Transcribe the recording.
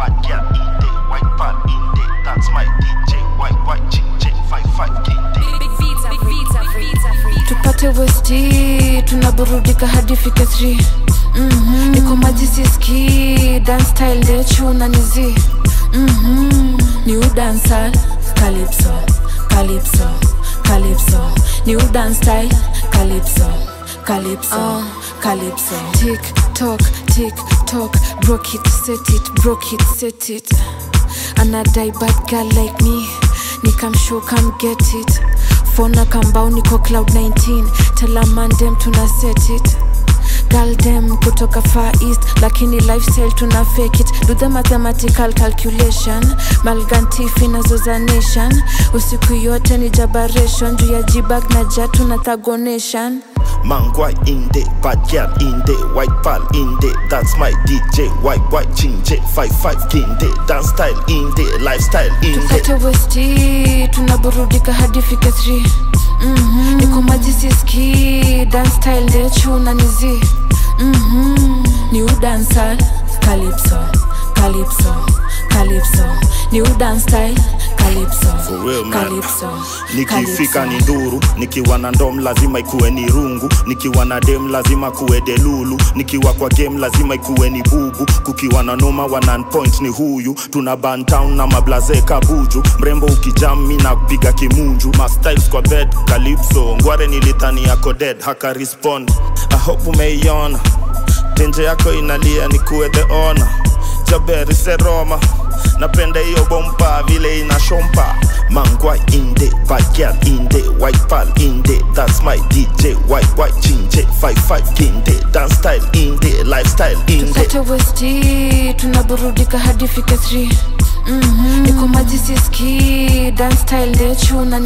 bad girl in there, white pal in there. That's my DJ, white white chick 55 king day. Big Vita, Big Vita, Free, Vita, Free. tupate westi tunaburudika hadi fike 3 mm-hmm. niko maji siski dan style ndechu na nizi mm-hmm. ni udansal calypso calypso calypso ni udan style calypso calypso uh, calypso tick tock tick tock broke it set it broke it set it anadai bad girl like me nikamshow come get it fona kambao niko cloud 19 telamandem tuna set it galdem kutoka far east lakini lifestyle tuna fake it do the mathematical calculation malgantifi nazoza nation usiku yote ni jabaration juu ya jibag na jatu na thagonation Mangwai in there, bad girl in there, white pal in there. That's my DJ, white white chinje 55 king day. Dance style in there, lifestyle in there. tupate westi tunaburudika hadi fike 3 mm-hmm. niko maji siski dan style ndechu na nizi mm-hmm. ni udansal calypso calypso calypso ni udan style calypso For real, man. calypso nikifika ni calypso. nduru nikiwa na ndom lazima ikuwe ni rungu nikiwa na dem lazima kuwe delulu nikiwa kwa game lazima ikuwe ni bubu kukiwa na noma wa non point ni huyu tuna bantown na mablaze kabuju mrembo ukijami na kupiga kimunju mastyles kwa bed calypso ngware nilithani yako dead haka respond i hope umeiona tenje yako inalia ni kuwe the honor jaberi seroma napenda hiyo bompa vile inashompa mangwa inde bad girl inde white pal inde that's my dj white white chinje 55 kinde dance style inde lifestyle inde tupate westi tunaburudika hadi fike 3 mm-hmm. niko maji siski dan style ndechu na